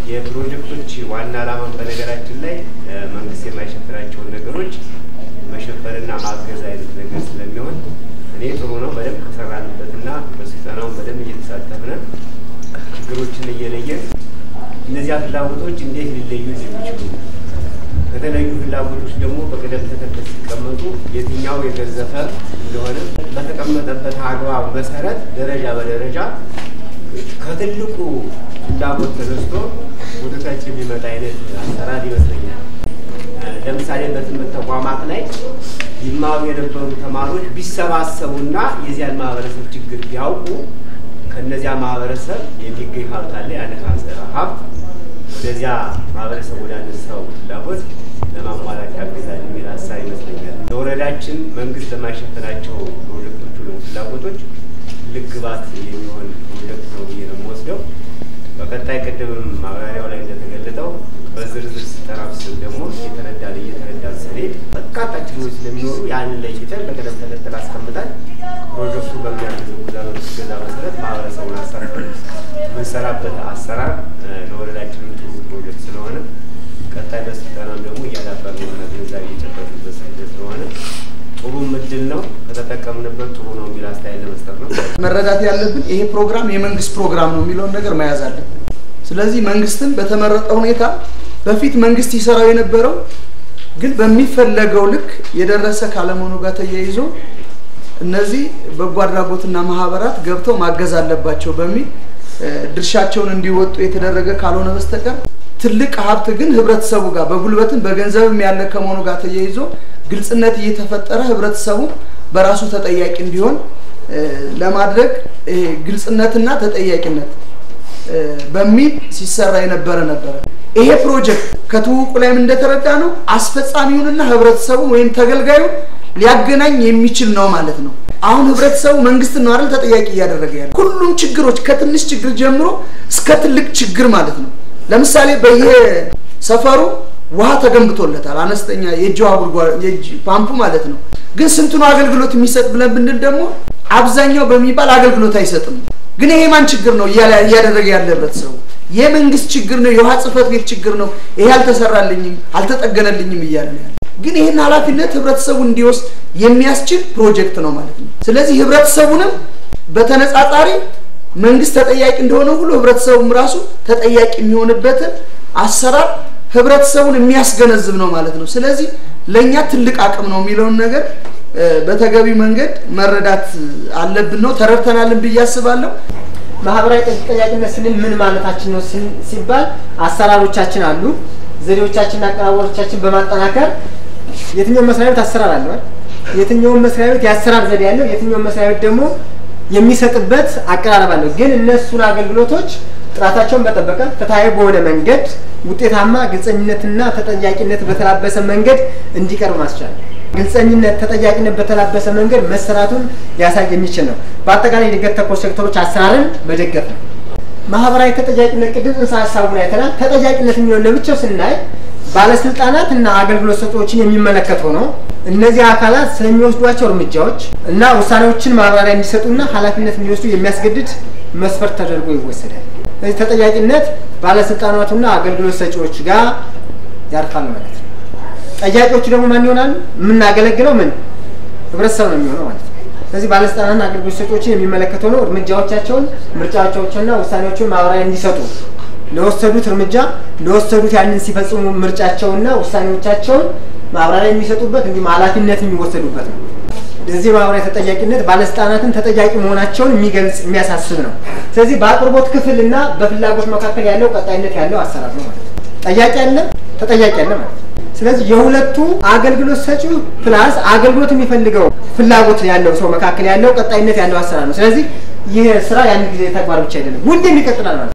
የፕሮጀክቶች ዋና ዓላማን በነገራችን ላይ መንግስት የማይሸፍናቸውን ነገሮች መሸፈንና ማገዝ አይነት ነገር ስለሚሆን እኔ ጥሩ ነው። በደንብ ከሰራንበትና በስልጠናውን በደንብ እየተሳተፍን ችግሮችን እየለየን እነዚያ ፍላጎቶች እንዴት ሊለዩ እንደሚችሉ ከተለዩ ፍላጎቶች ደግሞ በቅደም ተከተል ሲቀመጡ የትኛው የገዘፈ እንደሆነ በተቀመጠበት አግባብ መሰረት ደረጃ በደረጃ ከትልቁ ፍላጎት ተነስቶ ወደ ታች የሚመጣ አይነት አሰራር ይመስለኛል። ለምሳሌ በትምህርት ተቋማት ላይ ይማሩ የነበሩ ተማሪዎች ቢሰባሰቡና የዚያን ማህበረሰብ ችግር ቢያውቁ ከነዚያ ማህበረሰብ የሚገኝ ሀብት አለ። ያን ሀብት ወደዚያ ማህበረሰብ ወዳነሳው ፍላጎት ለማሟላት ያግዛል የሚል ሀሳብ ይመስለኛል። ለወረዳችን መንግስት ለማይሸፈናቸው ፕሮጀክቶች ወይም ፍላጎቶች ትልቅ ግባት የሚሆን ፕሮጀክት ነው ብዬ ነው የምወስደው። በቀጣይ ቅድምም ማብራሪያው ላይ እንደተገለጠው በዝርዝር ስልጠና ውስጥ ደግሞ እየተረዳን እየተረዳን ስንሄድ በርካታ ችግሮች ስለሚኖሩ ያንን ለይተን በቅደም ተከተል አስቀምጠን ፕሮጀክቱ በሚያግዘው ገዛ መሰረት ማህበረሰቡን አሰራር የምንሰራበት አሰራር ለወረዳችንም ጥሩ ፕሮጀክት ስለሆነ ቀጣይ በስልጠናም ደግሞ እያዳበር የሆነ ግንዛቤ እየጨበጥንበት ስለሆነ ጥሩ እድል ነው። ከተጠቀምንበት ጥሩ ነው የሚል አስተያየት ለመስጠት ነው። መረዳት ያለብን ይሄ ፕሮግራም የመንግስት ፕሮግራም ነው የሚለውን ነገር መያዝ አለብን። ስለዚህ መንግስትን በተመረጠ ሁኔታ በፊት መንግስት ይሰራው የነበረው ግን በሚፈለገው ልክ የደረሰ ካለመሆኑ ጋር ተያይዞ እነዚህ በጎ አድራጎትና ማህበራት ገብተው ማገዝ አለባቸው በሚል ድርሻቸውን እንዲወጡ የተደረገ ካልሆነ በስተቀር ትልቅ ሀብት ግን ህብረተሰቡ ጋር በጉልበትም በገንዘብም ያለ ከመሆኑ ጋር ተያይዞ ግልጽነት እየተፈጠረ ህብረተሰቡ በራሱ ተጠያቂ እንዲሆን ለማድረግ ግልጽነትና ተጠያቂነት በሚል ሲሰራ የነበረ ነበረ። ይሄ ፕሮጀክት ከትውውቁ ላይም እንደተረዳ ነው አስፈጻሚውንና ህብረተሰቡን ወይም ተገልጋዩን ሊያገናኝ የሚችል ነው ማለት ነው። አሁን ህብረተሰቡ መንግስትን ነው አይደል ተጠያቂ እያደረገ ያለ ሁሉም ችግሮች ከትንሽ ችግር ጀምሮ እስከ ትልቅ ችግር ማለት ነው። ለምሳሌ በየሰፈሩ ውሃ ተገንብቶለታል። አነስተኛ የእጅ ውሃ ጉድጓድ የእጅ ፓምፑ ማለት ነው። ግን ስንቱን አገልግሎት የሚሰጥ ብለን ብንል ደግሞ አብዛኛው በሚባል አገልግሎት አይሰጥም። ግን ይሄ ማን ችግር ነው እያደረገ ያለ ህብረተሰቡ? የመንግስት ችግር ነው፣ የውሃ ጽህፈት ቤት ችግር ነው። ይሄ አልተሰራልኝም፣ አልተጠገነልኝም እያለ ያለ ግን ይህን ኃላፊነት ህብረተሰቡ እንዲወስድ የሚያስችል ፕሮጀክት ነው ማለት ነው። ስለዚህ ህብረተሰቡንም በተነጻጻሪ መንግስት ተጠያቂ እንደሆነ ሁሉ ህብረተሰቡም ራሱ ተጠያቂ የሚሆንበትን አሰራር ህብረተሰቡን የሚያስገነዝብ ነው ማለት ነው። ስለዚህ ለእኛ ትልቅ አቅም ነው የሚለውን ነገር በተገቢ መንገድ መረዳት አለብን ነው ተረድተናልን ብዬ አስባለሁ። ማህበራዊ ተጠያቂነት ስንል ምን ማለታችን ነው ሲባል አሰራሮቻችን አሉ፣ ዘዴዎቻችንና አቀራረቦቻችን በማጠናከር የትኛውን መስሪያ ቤት አሰራር አለዋል፣ የትኛውን መስሪያ ቤት የአሰራር ዘዴ ያለው፣ የትኛውን መስሪያ ቤት ደግሞ የሚሰጥበት አቀራረብ አለው። ግን እነሱን አገልግሎቶች ጥራታቸውን በጠበቀ ፍትሐዊ በሆነ መንገድ ውጤታማ፣ ግልጸኝነትና ተጠያቂነት በተላበሰ መንገድ እንዲቀርብ ማስቻል ግልጸኝነት፣ ተጠያቂነት በተላበሰ መንገድ መሰራቱን ሊያሳይ የሚችል ነው። በአጠቃላይ የእድገት ተኮር ሴክተሮች አሰራርን መደገፍ ነው። ማህበራዊ ተጠያቂነት ቅድም ጽንሰ ሀሳቡን አይተናል። ተጠያቂነት የሚሆን ለብቻው ስናይ ባለስልጣናት እና አገልግሎት ሰጪዎችን የሚመለከት ሆኖ እነዚህ አካላት ስለሚወስዷቸው እርምጃዎች እና ውሳኔዎችን ማብራሪያ እንዲሰጡና ኃላፊነት እንዲወስዱ የሚያስገድድ መስፈርት ተደርጎ ይወሰዳል። ስለዚህ ተጠያቂነት ባለስልጣናቱና አገልግሎት ሰጪዎች ጋር ያርፋል ማለት ነው። ጠያቂዎቹ ደግሞ ማን ይሆናሉ? የምናገለግለው ምን ህብረተሰብ ነው የሚሆነው ማለት ነው። ስለዚህ ባለስልጣናትና አገልግሎት ሰጪዎችን የሚመለከት ሆኖ እርምጃዎቻቸውን፣ ምርጫዎቻቸውንና ውሳኔዎችን ማብራሪያ እንዲሰጡ ለወሰዱት እርምጃ ለወሰዱት ያንን ሲፈጽሙ ምርጫቸውና ውሳኔዎቻቸውን ማብራሪያ የሚሰጡበት እንዲሁም ኃላፊነት የሚወሰዱበት ነው። እዚህ ማህበራዊ ተጠያቂነት ባለስልጣናትን ተጠያቂ መሆናቸውን የሚገልጽ የሚያሳስብ ነው። ስለዚህ በአቅርቦት ክፍል እና በፍላጎት መካከል ያለው ቀጣይነት ያለው አሰራር ነው ማለት ነው። ጠያቂ አለ፣ ተጠያቂ አለ ማለት ነው። ስለዚህ የሁለቱ አገልግሎት ሰጪው ፕላስ አገልግሎት የሚፈልገው ፍላጎት ያለው ሰው መካከል ያለው ቀጣይነት ያለው አሰራር ነው። ስለዚህ ይህ ስራ ያን ጊዜ ተግባር ብቻ አይደለም፣ ሁሌም ይቀጥላል ማለት ነው።